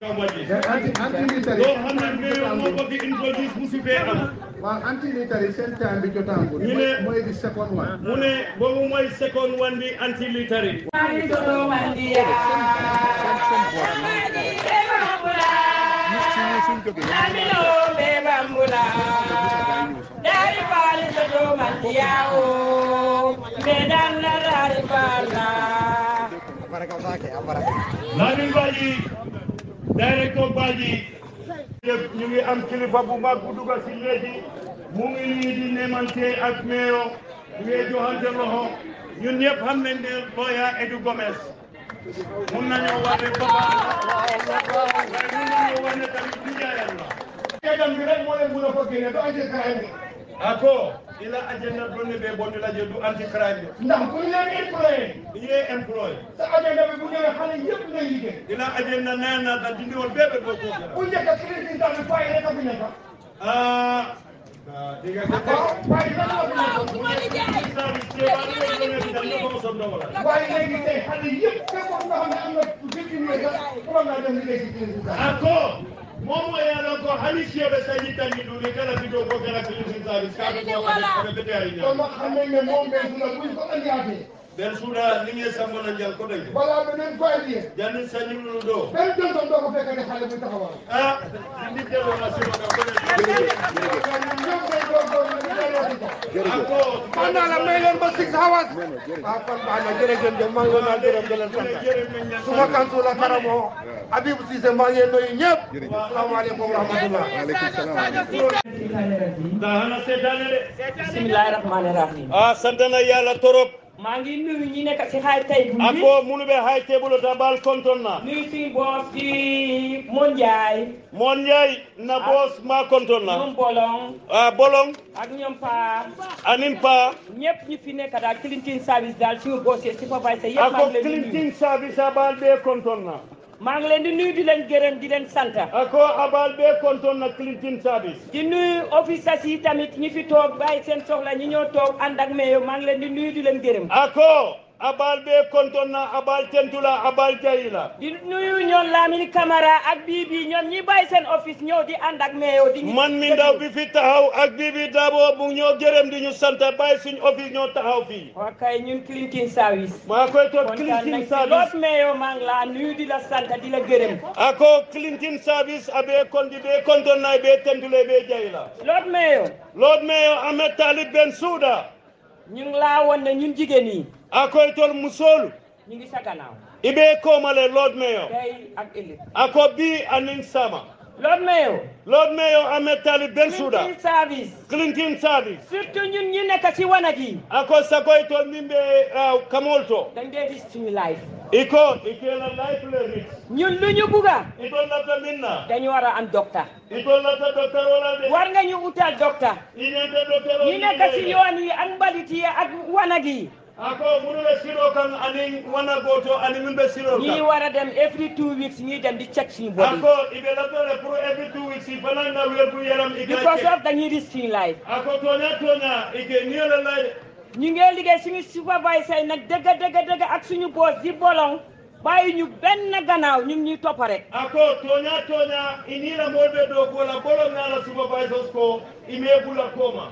anti anti military loo xam ne mayor moo ko fi introduce musu fee am waaw anti military seen time bi jotaangul Ñu ne- mooy di second one mu ne boobu mooy second one bi anti military Lamin Badji directeur Badji yëpp ñu ngi am kilifa bu mag bu dugg si léegi mu ngi nii di nemante ak meyo ñu ngi joxante loxo ñun ñëpp xam nañ ne lawyer Edu Gomez mun nañoo wax ne papa waaye mun nañoo wax ne tamit nijaayam la Ketam bi rek moo leen mun a ko génne do anti crime bi ako ila agenda donne ɓe bonni radio du anti crime ndax bu ñu leen employé ye employ sa agenda bi bu ñëwee xale yëpp ngay liggéey ila agenda nanata dindiwol ɓeɓe ɗo bu kokira njëkk a crédit tamit fay rek a fi nekk ah diga waaw fay rek a fi nekk waaye léegi tey xale yëpp fekkoon nga xam ne am na fifteen years sax pour nga dem liggéey ci crédit tamit ako momo yalon ko hani siyoɓe sañi tanni ɗumi kala video ko kala télévision service kaɓe koɓe ɓeteyari kon ñam nag xam nañ ne moom benn su la buñ ko andiwaatee ɓen suuɗa liŋe sammona jal koɗoy balaa beneen fay bi janni sañimlulu ɗo benn jonton doo ko fekk ne xale bu taxawal a indi ƴewona siroga ako man naa la may leen ba six hours ah kon baax na jërëjëf jëf maa ngi leen a gërëm di leen sant suma kantu la karamo Habib Cissé maa ngi nuyu ñëpp salaamaaleykum wa rahmatullah nda hana seetane de bismillahi rahmani rahim a santana yàlla torop maa ngi nuyu ñi nekk si xaay tey bu bi ako munuɓe hay teɓulo ta ɓal kontonna nuyu suñu boos di Mondiaye mon njay na boos ma kontonna ñoom Bolong a bolong ak ñoom Pa anin pa ñëpp ñu fi nekk daal cleaning service daal suñu boos yi superviseur yëpp maa ako ngi leen di nuyu clintin service a ɓal ɓe kontonna maa ngi leen di nuyu di leen gërëm di leen sant ako a ɓal ɓe kontonna clintin service di nuyu officers yi tamit ñi fi toog bàyyi seen soxla ñi ñoo toog ànd ak mayo maa ngi leen di nuyu di leen gërëm ako a ɓal ɓe kontonna a ɓal tentula a ɓal jayila di nuyu ñoom Lamine Camara ak Bibi ñoom ñi bàyyi seen office ñëw di ànd ak mayo di ñu man mi ndaw bi fi taxaw ak bibi dabo mu ñoo gërëm di ñu sant bàyyi suñ office ñoo taxaw fii waa kay ñun cleaning service maa koy toog kontaan nañ clintin si lool service mayo maa ngi laa nuyu di la sant di la gërëm ako clintin service aɓe kondi ɓe kontonna ɓe tentule ɓe jayila lool mayo lord mayor ahmed talib ben souda ñu ngi laa woon ne ñun jigéen yi akoy tol musol ñu ngi sa gannaaw iɓe komale lord mayor tey ak ëllëg ako bi anin sama lool mayo lord mayor ahmed talib ben souda cleaning service clintin service surtout ñun ñi nekk si wanag yi ako sakoy tol min ɓe uh, kamol to dañ dee gis suñu life iko ikela life le rit ñun lu ñu bugga itol lata minna dañu war a am docteur itol lata docteur wala de war nga ñu utal docteur inente docteur ñi nekk si yoon yi ak mbalit yi ak wanag yi ako munuɓe siro kan anin wana goto ani min ɓe siro ñi kan war a dem every two weeks ñuy dem di check suñu body ako iɓe latore pour every two weeks i fananga wergu yaram because ika of dañuy risk suñu life ako toña toña ike niyole layde ñu ngi liggéey suñu superviseur yi nag dëgg dëgg dëgg ak suñu boss di bolong bàyyi ñu benn gannaaw ñu ngi ñuy topp rek ako toña toña inila molɓe ɗo kola ɓolo ngala supervisors ko ime bula koma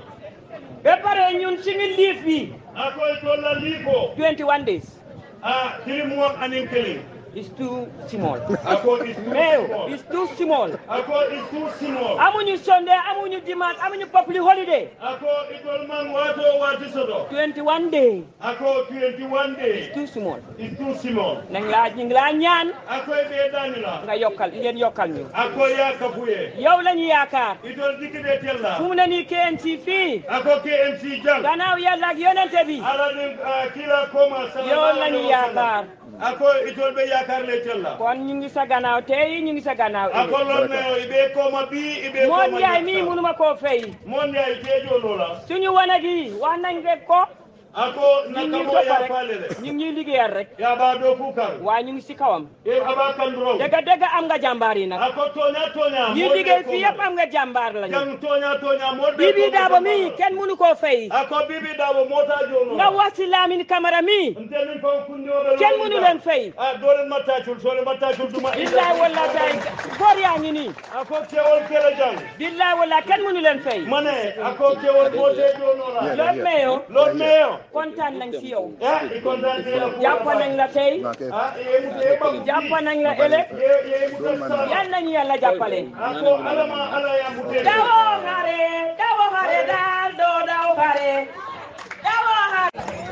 ba pare ñun suñu liif bi ako e tolla liiko 21 days a tirimon anin kelin is too small ako is too mais small. is too small ako is too small amuñu Sunday amuñu dimanche amuñu public holiday ako itol man wato wati soto 21 days ako 21 days too small is too small nañ laa ñu ngi laa ñaan ako e ɓe danila nga yokkal ngeen yokkal ñu ako ya kafuye yow la ñu yaakaar itol dikkide tella fu mu ne nii KMC fii ako KMC jang gannaaw yàlla ak yonente bi alanin kila koma yow la ñu yaakaar ako itol ɓe yakarle tella kon ñu ngi sa gannaaw tey ñu ngi sa gannaaw ako lon meo iɓe koma bi iɓe moon koma yaay mii ñatta. munuma koo fay mon yaay keejolola suñu wanag yi wax nañ rek ko ako ñu ngi nakamo toppa ya rek falele ñu ngi ñuy liggéeyal rek yaɓa ɗo kukar waaye ñu ngi si kawam e aba kanduro dëgg dëgg am nga jàmbaar yi nag ako toña toña ñi liggéey fii yëpp am nga jàmbaar lañu jang toña toña moɗ Bibi Dabo mii kenn munu koo fay ako bibi dabo mota jono nga wax si Lamine Camara mii nte min faw kundiyoɓe kenn munu leen fay a dolen mattacul sole mattacul duma billahi wallahi yaa ngi nii ako kewol kela jang billahi wala kenn mënu leen fay mane ako kewol bote donola Lord Mayor Lord Mayor kontaan nañ ci yow ah i kontaan la jàpp nañ la tey ah yemu te ba jàpp nañ la ëllëg yemu ta sala yal nañu yàlla jàppale ako alama ala ya mute dawo xare dawo xare daal doo daw xare dawo xare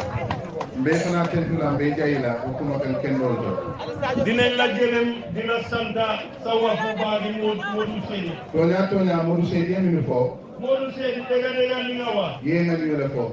mbe fana tentula mbe jayila o kuma kan kendol to dinañ la gërëm dina santa sa waxu baa di Modou Seydi toña toña modou seydi emini fo Modou Seydi dëgga dëgga li nga wax yeŋaniole fo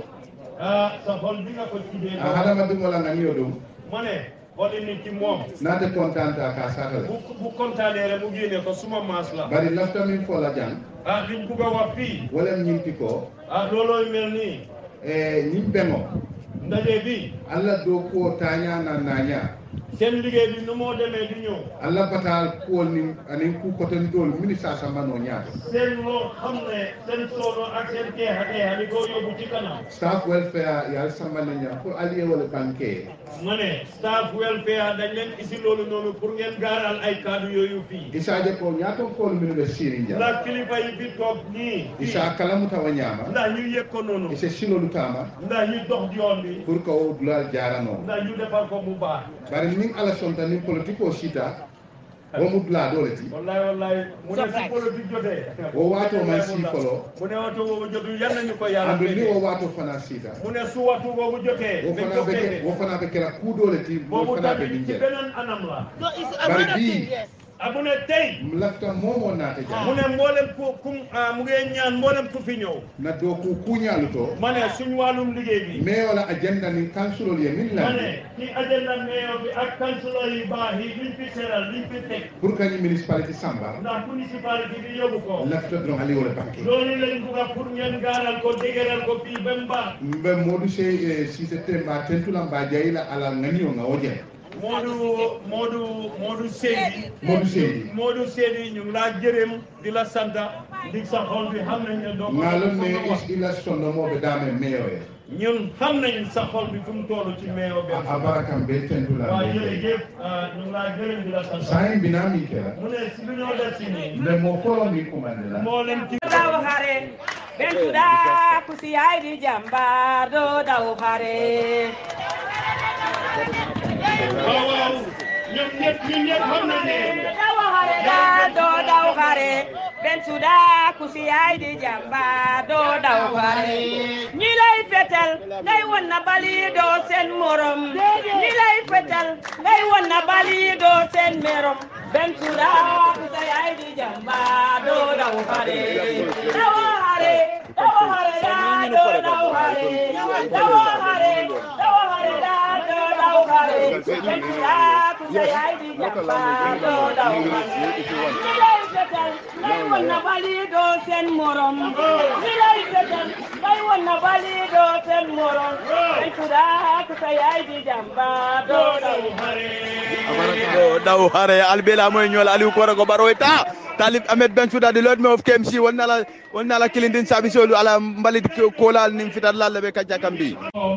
ah sa xol bi nga ko tuddee a hadamadiŋola ŋaniyo ɗum ma ne xoli nit ki moom nate contanta ka satale bu bu kontaanee rek mu génne ko suma maas la bari lafta min fo la jang ah liñ bugg a wax fii wolem ñinti ko ah loolooy mel nii e ñin beŋo ndaje bi allah do kuwo taña na naña seen liggéey bi nu moo demee di ñëw allah batal kuwol nin anin ku kotondol mini sasamano ñaato seen loo xam ne seen soono ak seen keexa keexa ni koo yóbbu ci kanam staff welfare yal sambane ña pour allié wala banque ma ne staff welfare dañ leen isi loolu noonu pour ngeen gaaral ay kaddu yooyu fii isaje ko ñaaton kool minu ɓe siri jam ndax kilifa yi fi toog nii isa kalamutawa ñama ndax ñu yëg ko noonu ise silolu tama ndax ñu dox yoon bi pour que o dulal jarano ndax ñu defar ko mu baax bari nin ala sonta nin politique o sita womu dula dole ti wallahi wallahi mu ne si politique jotee o wato man si folo mu ne waxtu boobu jotu yal nañu ko yàlla andu ni o fekkee wato fana sita mu ne su waxtu boobu jotee wo dañ fana ko be fekkee wo fana be kera ku dole ti wo boobu fana be tamit ci dinje beneen anam la bari bi ah mu ne tey lafta momo nate mu jam ne mboolem ku ku ah, mu ngi ñaan mboolem ku fi ñëw na do ku kuñalu to ma ne suñ wàllum liggéey bi mais wala agenda ni councilol ye min ma landi ne ci agenda mayor bi ak councilor yu baax yi liñ fi seeral liñ fi teg pour kañi municipalité samba ndax municipalité bi yóbbu ko lafta dron ali wala banque loolu lañ bugg a pour ngeen gaaral ko dégëral ko fii ba mu baax mbe modou sey sise temba tentula mba jayila ala ŋaniyo ŋa wo jen Modou Modou Modou Seydi modou seydi Modou Seydi ñu ngi laa gërëm di la santa di sa xol bi xam nañ ne doo ko ngalon ne ko wax is ila sonnomoɓe dame meyo e ñun xam nañ sa xol bi fu mu toll ci meeyo bi a barakam be tentula waaw jërëjëf ah, ñu ngi laa gërëm di la santa sayin mbinami kela mu ne si lu ñoo def si nii nde mo folo mi kumande la moo leen ci daw xare bentuda ku si yaay di jàmbaar doo daw xare waaw waaw ñoom ñëpp ñun ñëpp xam nañ ne daw xare daal doo daw xare bentuda ku si yaay di jàmbaar doo daw xare ñi lay fetal ngay won na bali doo seen morom ñi lay fetal ngay won na bali doo seen morom bentuda ku si yaay di jàmbaar doo daw xare daw xare daw xare daal doo daw xare daw xare daw xare daal doo daw xare bentuda ku si yaay di jàmbaar doo daw xare ñi lay fetal ngay won na bali doo seen morom ñi lay fetal ngay won na bali doo seen morom bentuda ku si yaay di jàmbaar doo daw xare do daw hare albela moy ñol aliou ko rago baro ta talib ahmed ben souda de lord me of kmc wonna la wonna la kilindin sabi solu ala mbalit kolal nim fitat lalle be kajja kambi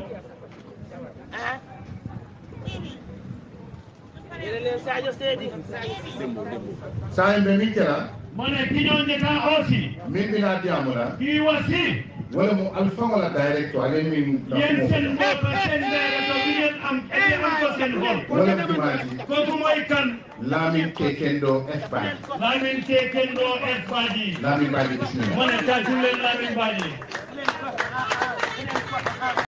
sayin ɓe min kela ma ne ki ñoo njëkk a aussi min mbina diyamuna kii wasi wala mo alfaŋola direct ale min yéen seen mbokk seen directeur bi ngeen am ete am ko seen xol wala mtimati kooku mooy kan lamin kekendo espagne Lamin Kekendo et Badji lamin mbaji bismillah ma ne tàccu leen Lamin Badji